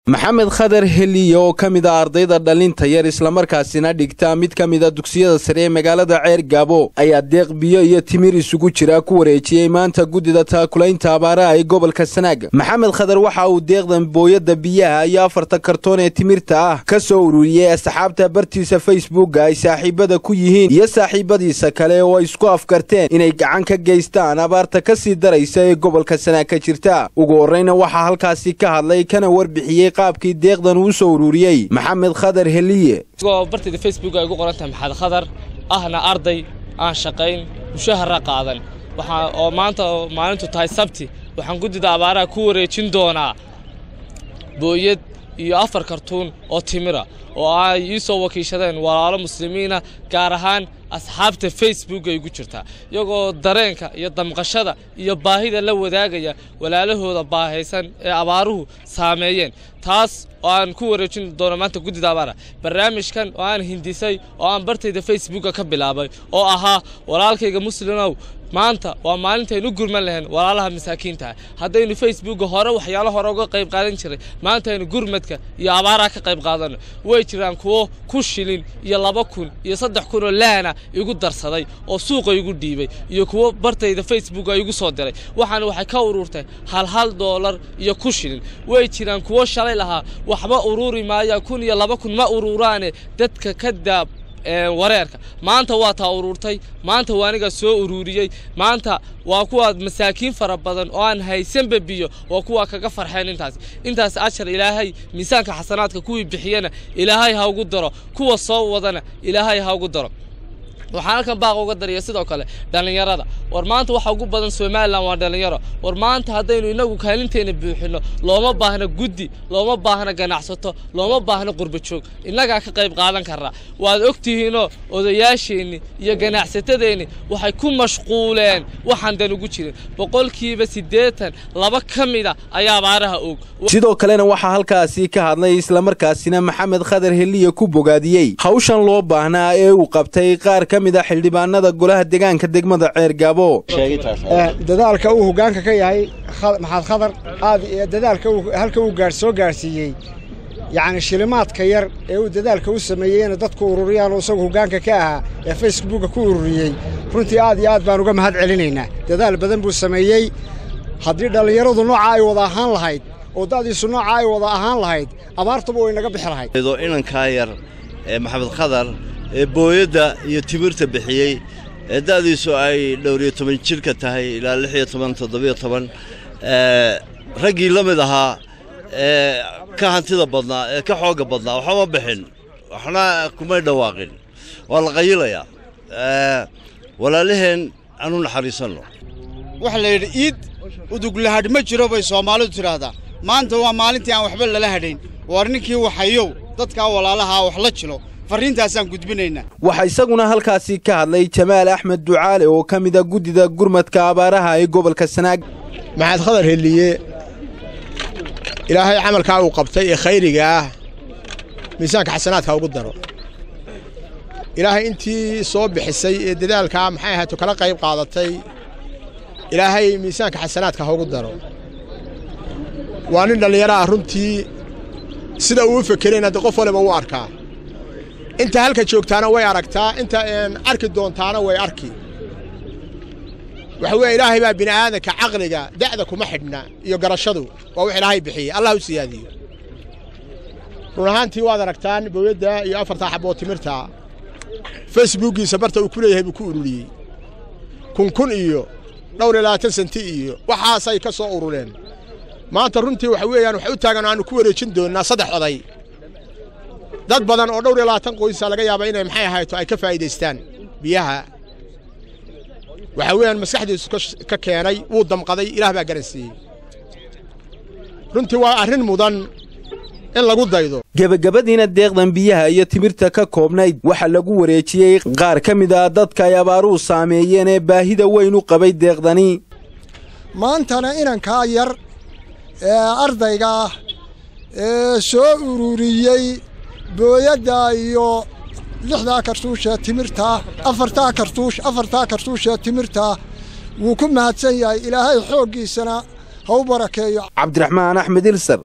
maxamed khadar heliye oo ka mid a ardayda dhalinta yar islamarkaasina dhigta mid ka mida dugsiyada sare ee magaalada ceer gaabo ayaa deeq biyo iyo timir isugu jira ku wareejiyey maanta guddida taakulaynta abaaraha ee gobolka sanaag maxamed khadar waxa uu deeqdan booyadda biyaha iyo afarta kartoon ee timirta ah ka soo ururiyey asxaabta bartiisa facebooka ay saaxiibada ku yihiin iyo saaxiibadiisa kale oo ay isku afkarteen inay gacan ka geystaan abaarta ka sii daraysa ee gobolka sanaag ka jirta ugu horreyna waxaa halkaasi ka hadlay kana warbixiyey qaabkii deeqdan uu soo ururiyey maxamed khadar heliye isagoo bartayda facebook ay ugu qoran tahay maxamed khadar ahna arday aan shaqayn mushahara qaadan waxaa oo maanta oo maalintu tahay sabti waxaan guddida abaaraha ku wareejin doonaa booyad iyo afar kartuun oo timira oo ay ii soo wakiishadeen walaalo muslimiina gaar ahaan asxaabta facebook ay ugu jirtaa iyagoo dareenka iyo damqashada iyo baahida la wadaagaya walaalahooda baahaysan ee abaaruhu saameeyeen taas oo aan ku wareejin doono maanta guddida abaara barnaamijkan oo aan hindisay oo aan bartayda facebooka ka bilaabay oo ahaa walaalkayga muslimow maanta waa maalintaynu u gurman lahayn walaalaha masaakiinta ah haddaynu facebooka hore waxyaalo hore uga qayb qaadan jiray maanta aynu gurmadka iyo abaaraha ka qayb qaadano way jiraan kuwo ku shilin iyo laba kun iyo saddex kun oo laana igu darsaday oo suuqa igu dhiibay iyo kuwo bartayda facebook ay igu soo diray waxaana waxay ka ururtay hal hal doolar iyo ku shilin way jiraan kuwo shalay lahaa waxba ururi maaya kun iyo laba kun ma ururaane dadka ka daab wareerka maanta waa taa ururtay maanta waa aniga soo ururiyey maanta waa kuwaad masaakiin fara badan oo aan haysanba biyo waa kuwaa kaga farxeen intaas intaas ashar ilaahay miisaanka xasanaadka kuwii bixiyana ilaahay ha ugu daro kuwa soo wadana ilaahay ha ugu daro waxaan halkan baaq uga dariya sidoo kale dhallinyarada war maanta waxa ugu badan somalilan waa dhallinyaro war maanta haddaynu inagu kaalinteena buuxino looma baahna guddi looma baahna ganacsato looma baahna qurbajoog innagaa ka qayb qaadan karnaa waad ogtihiinoo odayaasheenni iyo ganacsatadeenni waxay ku mashquuleen waxaan dan ugu jirin boqolkiiba siddeetan laba ka mida ayaa abaaraha og sidoo kalena waxaa halkaasi ka hadlay islamarkaasina maxamed khadar heliye ku bogaadiyey hawshan loo baahnaa ee uu qabtay qaar ka mid a xildhibaanada golaha deegaanka degmada ceer gaabo dadaalka uu hoggaanka ka yahay maxamed khadar aad dadaalka halka uu soo gaadhsiiyey yacni shilimaadka yar ee uu dadaalka u sameeyeyna dadku ururiyaan oo isagu hoggaanka ka ahaa ee facebooka ku ururiyey runtii aad iyo aad baan uga mahad celinaynaa dadaal badan buu sameeyey haddii dhallinyaradu nooca ay wada ahaan lahayd oo da'diisu nooca ay wada ahaan lahayd abaartuba way naga bixi lahayd inankaa yar ee maxamed khadar ee booyadda iyo timirta bixiyey ee da'diisu ay dhowriyo toban jidhka tahay ilaa lix iyo toban toddobiyo toban raggii la mid ahaa ee ka hantida badnaa ee ka xoogga badnaa waxba ma bixin waxna kumay dhawaaqin waa la qayilayaa walaalaheen aanu naxariisanno waxa la yidhi iid uduglahadh ma jiro bay soomaalidu tidhaahdaa maanta waa maalintii aan waxba lala hadhayn waar ninkii waxayow dadkaa walaalahaa wax la jilo farriintaasaan gudbinaynaa waxaa isaguna halkaasi ka hadlay jamaal axmed ducaale oo ka mida guddida gurmadka abaaraha ee gobolka sanaag maxamed khadar heliye ilaahay camalkaa uu qabtay ee khayriga ah miisaanka xasanaadka ugu daro ilaahay intii soo bixisay ee dadaalkaa maxay ahayto kala qayb qaadatay ilaahay miisaanka xasanaadka ha ugu daro waa nin dhallinyaro ah runtii sida uu u fekerayna de qof waliba u arkaa inta halka joogtaana way aragtaa inta arki doontaana way arki waxa weeye ilaahay baa bini aadanka caqliga da'da kuma xidhna iyo garashadu waa wax ilaahay bixiyey allah u siyaadiyo run ahaantii waad aragtaan booyadda iyo afartaa xaboo timirta facebookiisa barta uu ku leeyahay buu ku ururiyey kun kun iyo dhowr iyo labaatan senti iyo waxaasay ka soo urureen maanta runtii waxa weeyaan waxay u taagan aanu ku wareejin doonnaa saddex oday dad badan oo dhowr iyo labaatan qoysa laga yaaba inay maxay ahayto ay ka faa'iidaystaan biyaha waxaa weeyaan maskaxdiisu ka keenay wuu damqaday ilaah baa garansiiyey runtii waa arrin mudan in lagu daydo gebagabadiina deeqdan biyaha iyo timirta ka koobnayd waxaa lagu wareejiyey qaar ka mid ah dadka ay abaaruhu saameeyeen ee baahida weyn u qabay deeqdani maantana inankaa yar ee ardayga ah ee soo ururiyey booyadda iyo lixdaa kartuushee timirtaa afartaa kartuush afartaa kartuushee timirtaa wuu ku mahadsan yahay ilaahay xooggiisana ha u barakeeyo cabdiraxmaan axmed ilsar